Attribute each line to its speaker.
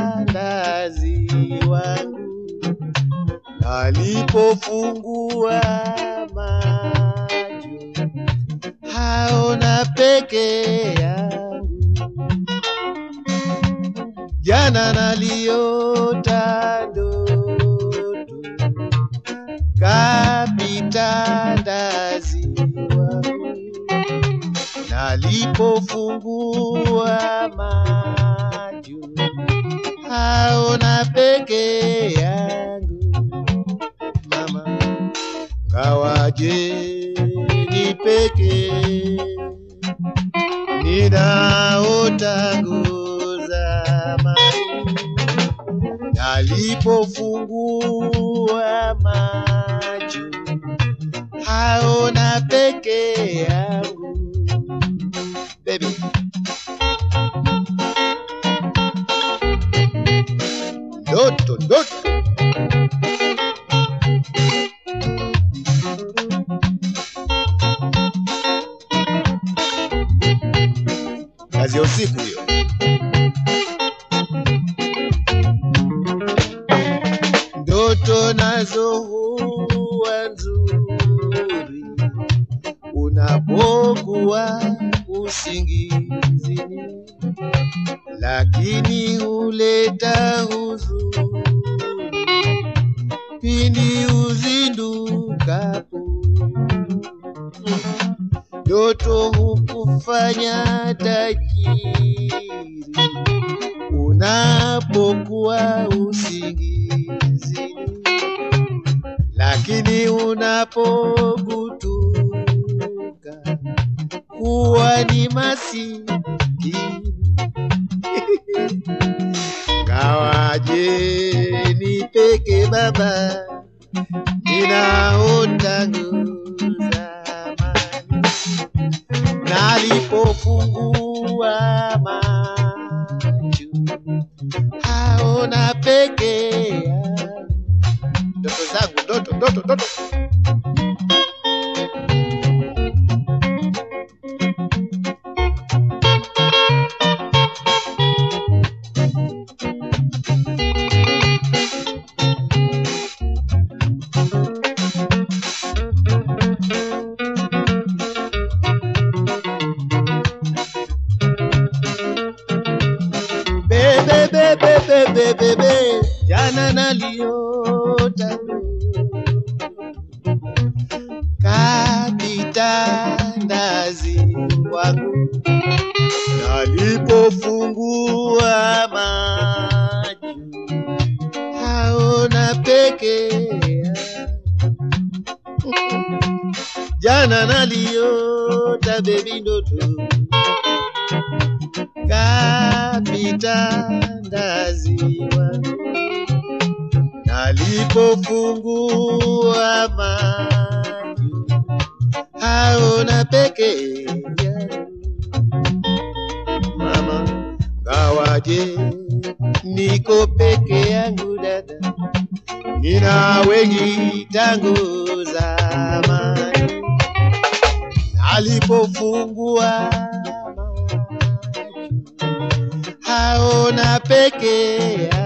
Speaker 1: ndazi wangu alipofungua macho haona peke yangu jana naliota ndoto kapita ndazi wangu nalipofungua macho haona peke yangu mama kawaje ni peke ninaota zamani nalipofungua macho haona peke yangu baby ndoto ndoto kazi ya usiku hiyo ndoto nazo huwa nzuri unapokuwa usingizini, lakini huleta huzuni pindi uzindukapo. Ndoto hukufanya tajiri unapokuwa usingizini, lakini unapogutuka huwa ni masikini. Kawaje ni peke baba, ninaota zamani nalipofungua macho haona peke yangu. Ndoto zangu, ndoto, ndoto, ndoto. Bebe, bebe, bebe, bebe, jana naliota kapita ndazi wangu nalipofungua macho haona peke yangu. jana naliota bebi ndoto kapita ndazi wangu nalipofungua macho haona peke yangu mama ngawaje niko peke yangu dada nina wengi tangu zamani alipofungua macho haona peke yake